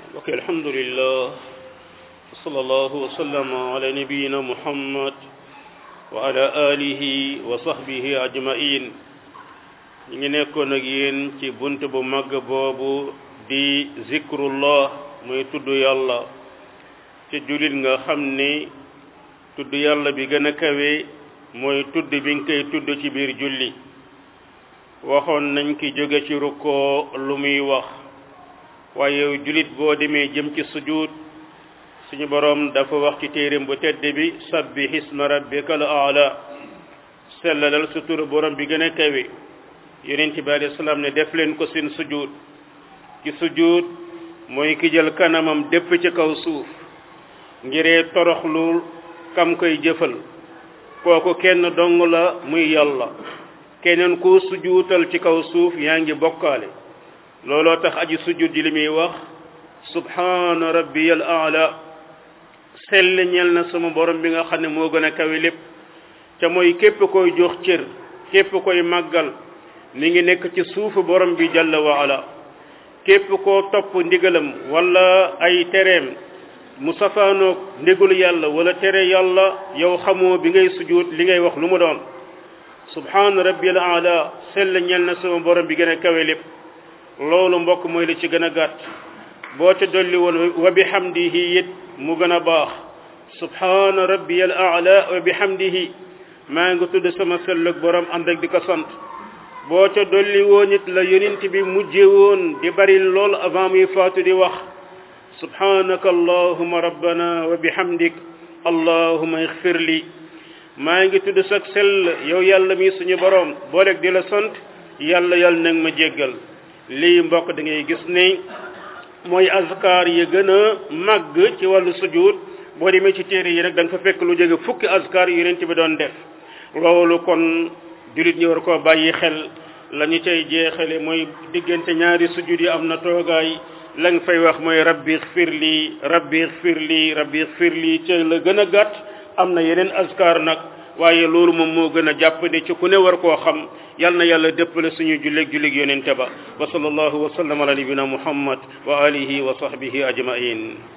ok alhamdulillah wa sallallahu wa sallama ala nabiyina muhammad wa ala alihi wa sahbihi ajmain ñu ngi nekkoon ak yéen ci bunt bu màgg boobu di zikrullah muy tudd yàlla ci jullit nga xam ni tudd yàlla bi gën a kawe mooy tudd bi nga koy tudd ci biir julli waxoon nañ ki jóge ci rukkoo lu muy wax waaye yow jullit boo demee jëm ci sujud suñu boroom dafa wax ci téeréem bu tedd bi sabbih isma rabbika al aala sellalal sa turu borom bi gën a kawe yonent bi alayhi salaam ne def leen ko seen sujud ci sujud mooy ki jël kanamam dépp ci kaw suuf ngiree toroxlu kam koy jëfal kooku kenn dong la muy yàlla keneen koo sujuutal ci kaw suuf yaa ngi bokkaale looloo tax aji sujud ji li muy wax subhaana rabbiyal aala sell ñel na sama borom bi nga xam ne moo gën a kawe lépp te mooy képp koy jox cër képp koy màggal mi ngi nekk ci suufu borom bi jalla wa ala képp koo topp ndigalam wala ay tereem mu safaanoog ndigalu yàlla wala tere yàlla yow xamoo bi ngay sujud li ngay wax lu mu doon subhaana rabbiyal aala sell ñel na sama borom bi gën a kawe lépp loolu mbokk mooy li ci gën a gàtt boo ca dolli woon wa bihamdihi it mu gën a baax subhaana rabbiyal aala wa bihamdihi maa ngi tudd sama sellug borom ànd ak di ko sant boo ca dolli woon it la yonent bi mujje woon di bari lool avant muy faatu di wax subhanaka allahuma rabbana wa bihamdik allahuma ixfir li maa ngi tudd sag sell yow yàlla mi suñu borom booleeg di la sant yàlla yàlla nag ma jéggal lii mbokk da ngay gis ni mooy azkar yi gën a màgg ci wàllu sujud boo demee ci téere yi rek da nga fa fekk lu jóge fukki azkar yu yonent bi doon def loolu kon jullit ñi war koo bàyyi xel la ñu cay jeexale mooy diggante ñaari sujud yi am na toogaay la nga fay wax mooy rabbi xfir lii rabbi xfir lii rabbi xfir lii ca la gën a gàtt am na yeneen azkar nag waaye loolu moom moo gën a jàppandi ci ku ne war koo xam yal na yàlla dëppale suñu julleg julleg yonente ba wa sallallahu wa sallam ala nabina muhammad wa alihi wa sahbihi ajmain